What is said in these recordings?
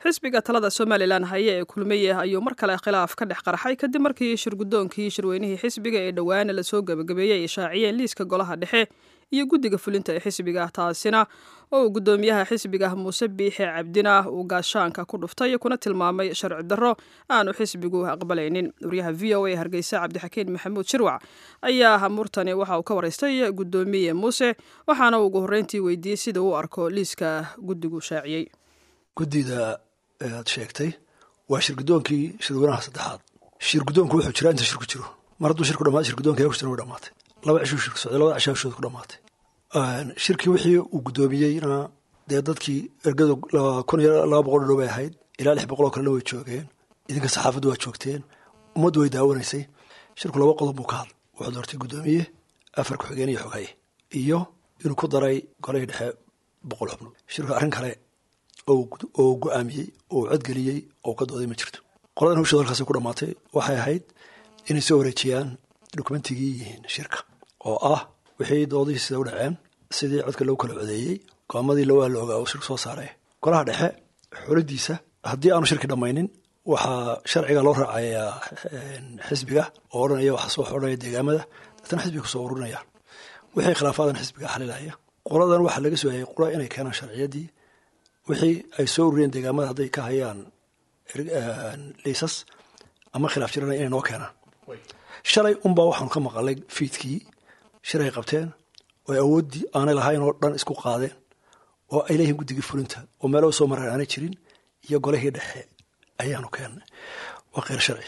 xisbiga talada somalilan haye ee kulmiye ayuu mar kale khilaaf ka dhex qarxay kadib markii shirgudoonkii shirweynihii xisbiga ee dhowaana lasoo gebagabeeyey ay shaaciyeen liiska golaha dhexe iyo guddiga fulinta ee xisbiga taasina oo uu guddoomiyaha xisbiga muuse biixe cabdina uu gaashaanka ku dhuftay kuna tilmaamay sharci darro aanu xisbigu aqbalaynin wariyaha v o a hargeysa cabdixakiin maxamuud shirwac ayaa hamurtani waxa uu ka waraystay guddoomiye muuse waxaana uu ugu horreyntii weydiiyey sida uu arko liiska guddigu shaaciyey guddida aad sheegtay waa shirgudoonkii shirweynaha saddexaad shirgudoonku wuxuu jiraa inta shirku jiro mar hadduu shirku dhamaad shirgudoonka ku jiran way dhamaatay laba cishuu shirku socday labada cishaa hawshooda ku dhamaatay shirkii wixii uu guddoomiyeyna dee dadkii ergadu kun iyo laba boqol dhow bay ahayd ilaa lix boqol oo kalena way joogeen idinka saxaafaddu waa joogteen ummaddu way daawanaysay shirku laba qodob buu ka hadlay wuxuu doortay guddoomiye afar ku-xigeen iyo xogaye iyo inuu ku daray golihii dhexe boqol xubnood shirku arrin kale oo go-aamiyey oo codgeliyey oo ka dooday ma jirto qoladan hawshooda halkaasi ku dhamaatay waxay ahayd inay soo wareejiyaan dokumentigii yihiin shirka oo ah wixii doodihii sida u dhaceen sidii codka lagu kala codeeyey go-aamadii lawaa la ogaa oo shirku soo saaray golaha dhexe xuladiisa haddii aanu shirki dhammaynin waxaa sharciga loo raacayaa xisbiga oo odhanaya waxa soo xodhanaya deegaamada deetana xisbiga kusoo ururinayaan wixii khilaafaadan xisbiga xalilaya qoladan waxaa laga sooyayay qola inay keenaan sharciyadii wixii ay soo ururiyeen deegaamada hadday ka hayaan liisas ama khilaaf jirana inay noo keenaan shalay unbaa waxaanu ka maqalay fiidkii shir ay qabteen oo awooddii aanay lahayn oo dhan isku qaadeen oo ay leeyihiin guddigii fulinta oo meelo soo mareen aanay jirin iyo golihii dhexe ayaanu keennay waa kheyr sharci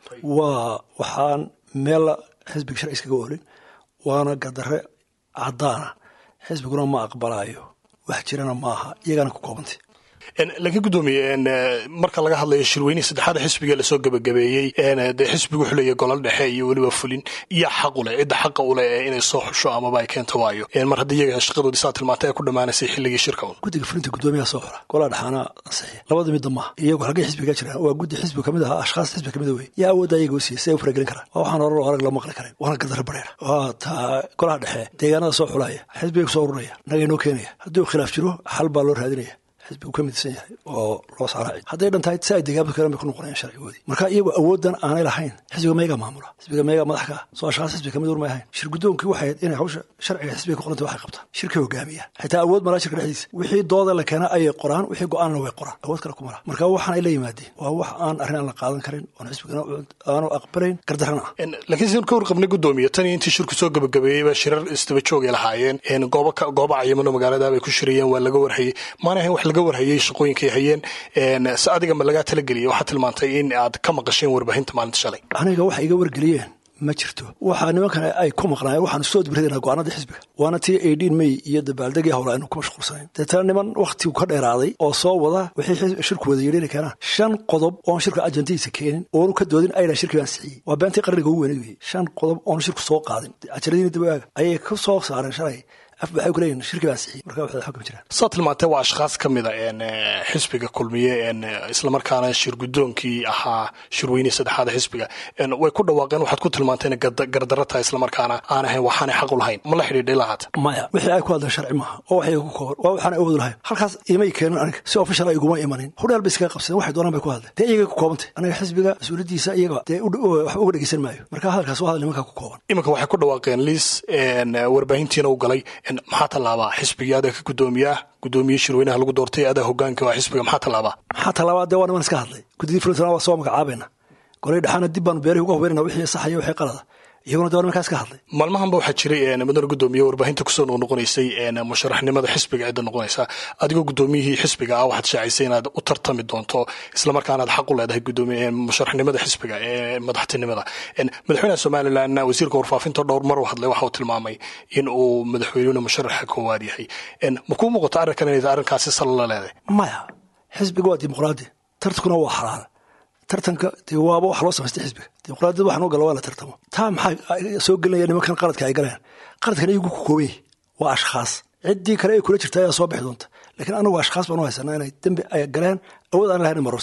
waa waxaan meella xisbiga sharci iskaga olin waana gardarre caddaana xisbiguna ma aqbalaayo wax jirana maaha iyagaana ku koobantay laakiin guddoomiye marka laga hadlayo shirweynihii saddexaada xisbiga lasoo gebagabeeyey dee xisbigu wuxuu leeyahy golol dhexe iyo weliba fulin iyo xaq u leh cidda xaqa u leh ee inay soo xusho amaba ay keento waayo mar haddii iyaga shaqadoodii saa tilmaantay ay ku dhammaanaysay xilligii shirka un guddiga fulinta guddoomiyaha soo xora golaha dhexaana ansixiya labada midda maaha iyagu halkay xisbiga jiraan waa guddi xisbi kamid ahaa ashkhaas xisbi kamid wey yaa awoodda iyaga u siiyey si ay u faragelin karaan waa waxaan horar arag loo maqli karin waana gardarre bareera waa taa golaha dhexe deegaanada soo xulaya xisbiga kusoo ururaya naga inoo keenaya haddii khilaaf jiro xal baa loo raadinaya xisbigu ka midsan yahay oo loo saaraaci hadday dhan tahay si ay deegaamada kale bay ku noqonayaan sharcigoodii marka iyagu awooddan aanay lahayn xisbiga meegaa maamula xisbiga meegaa madax ka ah soo ashkhaas xisbiga kamid urmay ahayn shir guddoonkii waxay ahayd inay hawsha sharciga xisbiga ku qoranta waxay qabtaan shirkay hogaamiyaan xitaa awood malaa shirka dhexdiisa wixii dooda la keena ayay qoraan wixii go-aanna way qoraan awood kale kuma laha marka waxaan ay la yimaadeen waa wax aan arrin aan la qaadan karin oon xisbigana aanu aqbalayn gardarrana ah laakiin si ka warqabnay guddoomiye tan iyo intii shirku soo gebagabeeyey baa shirar istaba joogay lahaayeen goobo goobo cayimano magaalada bay ku shirayeen waa laga warhayey maana ahayn wax laga warhayey shaqooyin hayeen si adiga ma lagaa talageliyay waxaa tilmaantay in aad ka maqasheen warbaahinta maalinta shalay aniga waxa iga wargeliyeen ma jirto waxaa nimankan ay ku maqnaayeen waxaanu soo dibradayna go-aanada xisbiga waana tii aidin may iyo dabaaldegii howla aynu ku mashquulsanayn deetana niman wakhtigu ka dheeraaday oo soo wada wixii shirku wada yidhi inay keenaan shan qodob oon shirka ajandihiisa keenin oonu ka doodin ayna shirkii baan sixiyey waa beentii qarniga ugu weynay weye shan qodob oonu shirku soo qaadin cajaladiina dibaaga ayay ku soo saareen shalay waxay ku leeyihin shirki baan sixiyey marka waxay xukmi jiraan saa tilmaantee waa ashkhaas ka mid a xisbiga kulmiye islamarkaana shir guddoonkii ahaa shirweynihii saddexaada xisbiga way ku dhawaaqeen waxaad ku tilmaantay inay gardarro tahay islamarkaana aan ahayn waxaanay xaq u lahayn ma la xidhiidhay lahaata maya wixii ay ku hadleen sharci maaha oo waxay ku kooban waa waxaan awood lahayn halkaas imay keenin aniga si official ay iguma imanin hudheel bay iskaga qabsadeen waxay doonaan bay ku hadleen dee iyagay ku koobantay aniga xisbiga mas-uuliyaddiisa iyaga dee wax uga dhegeysan maayo marka hadalkaas waa hadal nimankaa ku kooban iminka waxay ku dhawaaqeen liis warbaahintiina u galay maxaa tallaabaa xisbigii adaa ka guddoomiyaah guddoomiye shirweynaha lagu doortay adaa hogaanka waa xisbiga maxaa tallaabaa maxaa tallaabaa dee waa niman iska hadlay guddidii fulintana waa soo magacaabayna golay dhexaana dib baanu beerihi uga hubaynana wixii saxaya wixii qalada iyaguna dee waa nimankaa iska hadlay maalmahanba waxaa jiray mudane guddoomiye warbaahinta kusoo noqnoqonaysay musharaxnimada xisbiga cidda noqonaysa adigoo guddoomiyihii xisbiga ah waxaad shaacisay inaad u tartami doonto islamarkaana aad xaq u leedahay gudoomiye musharaxnimada xisbiga ee madaxtinimada madaxweynaha somalilan wasiirka warfaafinta dhowr mar u hadlay waxa uu tilmaamay in uu madaxweynuna musharaxa koowaad yahay ma kuu muuqato arrinkan inay arrinkaasi sal la leedahay maya xisbiga waa dimuqraadi tartankuna waa xalaal tartanka dee waaba wax loo samaystay xisbiga dimuqraadiyad waxaan u gala waa la tartamo taa maxaa soo gelinaya nimankan qaladka ay galeen qaladkan iyagu ku kooban yahay waa ashkhaas ciddii kale ay kula jirta ayaa soo bixi doonta laakiin anagu ashkhaas baan u haysanaa inay dembi ay galeen awood aan lahayn marorsadeen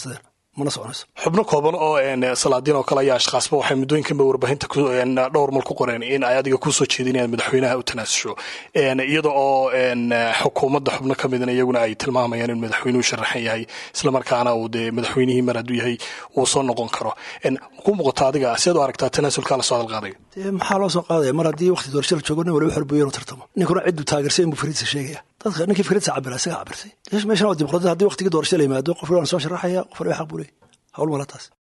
mana soconayso xubno kooban oo salaadiin oo kale ayaa ashkaasba waxay muddooyinkanba warbaahinta dhowr mal ku qoreen in ay adiga kusoo jeedin inaad madaxweynaha u tanaasusho iyada oo xukuumadda xubno ka midna iyaguna ay tilmaamayaan in madaxweynuhu sharaxan yahay islamarkaana uu dee madaxweynihii mar hadduu yahay uu soo noqon karo ku muuqata adiga siad u aragtaa tanaasulkaa la soo hadalqaadayo dee maxaa loo soo qaadaya mar haddii waqti doorasho la joogo nin waliba xorbuyo inuu tartamo ninkuna cidduu taageersay inbuu fariidsa sheegaya dadka ninkii fikradsa cabira isaga cabirtay meeshan waa dimuqraadiyad haddii waqtigii doorasho la yimaado qof waan soo sharaxaya qof waliba xaq buu leeyahy hawl mala taas